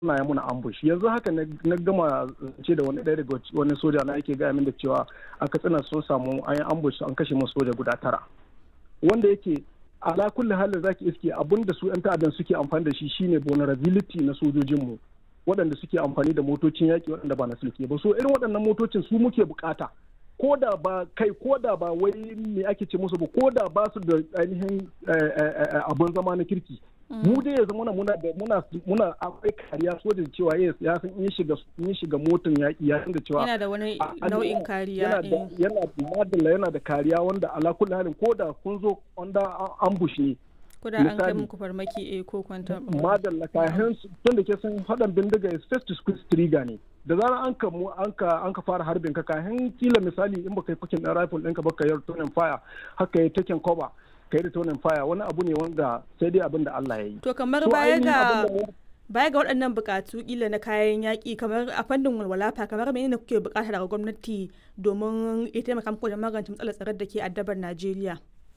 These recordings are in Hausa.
suna yi muna ambush yanzu haka na gama ce da wani ɗaya daga wani soja na yake gaya min da cewa a katsina sun samu an yi ambush an kashe musu soja guda tara wanda yake ala kulli halin zaki iske abin da su yan ta'addan suke amfani da shi shine vulnerability na sojojinmu waɗanda suke amfani da motocin yaƙi waɗanda ba na sulke ba so irin waɗannan motocin su muke bukata ko da ba kai ko da ba wai me ake ce musu ba ko da ba su da ainihin abin zama na kirki mu dai yanzu muna muna da muna muna akwai kariya so da cewa yes ya san in shiga in shiga motan yaki ya da cewa yana da wani nau'in kariya yana da yana da madalla yana da kariya wanda ala kulli halin ko da kun zo under ambush ne ko da an kai muku farmaki eh ko kwanta madalla kayan tun da ke san hadan bindiga is first to squeeze trigger ne da zarar an ka mu an ka an ka fara harbin ka kayan kila misali in baka yi fakin dan rifle ɗinka baka yi tonin fire haka yi taken cover ka yi tonin fire wani abu ne wanda sai dai abin da Allah ya yi to kamar baya ga baya ga waɗannan bukatu kila na kayan yaƙi kamar a fannin walwalafa kamar menene kuke bukata daga gwamnati domin ya taimaka muku da magance matsalar tsaron da ke addabar Najeriya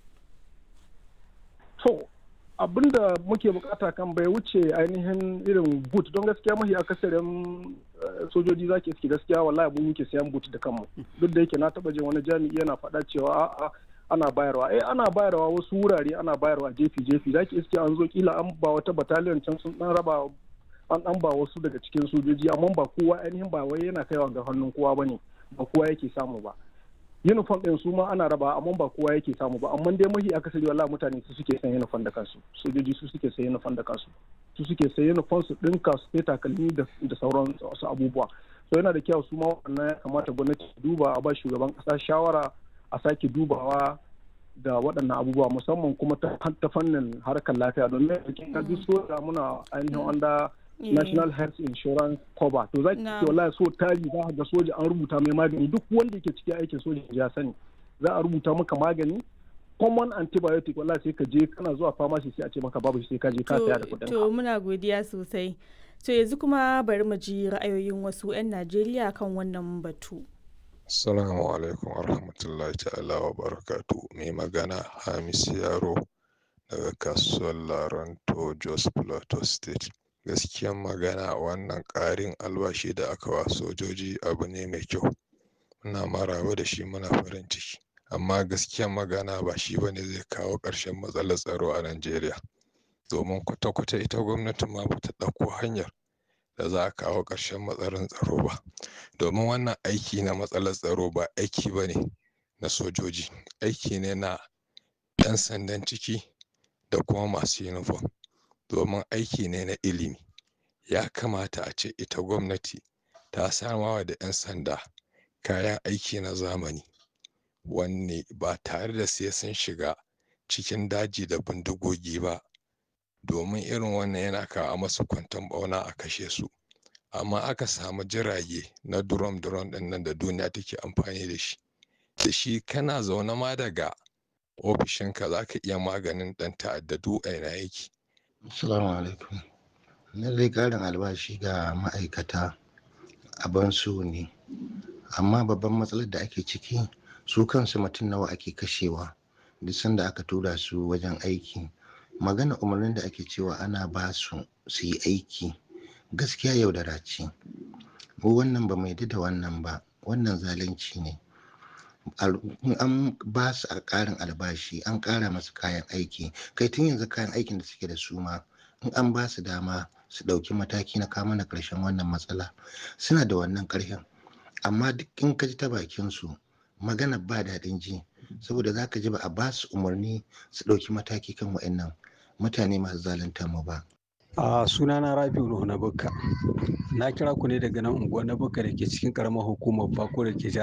to abin da muke bukata kan bai wuce ainihin irin boot don gaskiya mahi akasarin sojoji zaki iske gaskiya wallahi mun muke sayan boot da kanmu duk da yake na taba jin wani jami'i yana faɗa cewa a'a ana bayarwa eh ana bayarwa wasu wurare ana bayarwa jefi jefi zaki iske an zo kila an ba wata battalion can sun dan raba an an ba wasu daga cikin sojoji amma ba kowa ainihin ba wai yana kaiwa ga hannun kowa bane ba kowa yake samu ba uniform ɗin su ma ana raba amma ba kowa yake samu ba amma dai mahi akasari wallahi mutane su suke san uniform da kansu sojoji su suke san uniform da kansu su suke san uniform su ɗinka su sai takalmi da sauran wasu abubuwa so yana da kyau su ma wannan ya kamata gwamnati duba a ba shugaban ƙasa shawara a sake dubawa da waɗannan abubuwa musamman kuma ta fannin harkar lafiya domin yankin ka duk soja muna ainihin wanda national health insurance cover to za ki ce wallahi so tari za ga soja an rubuta mai magani duk wanda yake cikin aikin soja ya sani za a rubuta maka magani common antibiotic wallahi sai ka je kana zuwa pharmacy sai a ce maka babu sai ka je ka saya da kuɗin to muna godiya sosai to yanzu kuma bari mu ji ra'ayoyin wasu 'yan Najeriya kan wannan batu Assalamu alaikum warahmatullahi ta'ala wa barakatu mai magana Hamis Yaro daga kasuwar Laranto Jos Plateau State. gaskiyan magana wannan ƙarin albashi da aka wa sojoji abu ne mai kyau muna maraba da shi muna farin ciki amma gaskiyan magana ba shi bane zai kawo ƙarshen matsalar tsaro a najeriya domin kwata-kwata ita gwamnati ma bata ɗauko hanyar da za a kawo ƙarshen matsalar tsaro ba domin wannan aiki na matsalar tsaro ba aiki ba ne na sojoji aiki ne na 'yan sandan ciki da kuma masu yunifom domin aiki ne na ilimi ya kamata a ce ita gwamnati ta samawa da 'yan sanda kayan aiki na zamani wanne ba tare da sai sun shiga cikin daji da bindigogi ba domin irin wannan yana kawo masu kwanton bauna a kashe su amma aka samu jirage na durom durom ɗin nan da duniya take amfani da shi da shi kana zaune ma daga ofishinka za ka iya maganin ɗan ta'adda duk aina yake Assalamu alaikum. Lallai ƙarin albashi ga ma'aikata abin so ne, amma babban matsalar da ake ciki su kansu mutum nawa ake kashewa duk sanda aka tura su wajen aiki. Magana umarnin da ake cewa ana ba su su yi aiki gaskiya yaudara ce. Mu wannan ba mai da wannan ba, wannan zalunci ne. an ba su a ƙarin albashi an ƙara masu kayan aiki kai tun yanzu kayan aikin da suke da su ma in an ba su dama su ɗauki mataki na kama na ƙarshen wannan matsala suna da wannan ƙarfin amma duk in ka ji ta bakin su magana ba daɗin ji saboda za ka ji ba a ba su umarni su ɗauki mataki kan wa'annan mutane masu zalunta mu ba a sunana rabiu na bukka na kira ku ne daga nan unguwar na bukka da ke cikin karamar hukumar bako da ke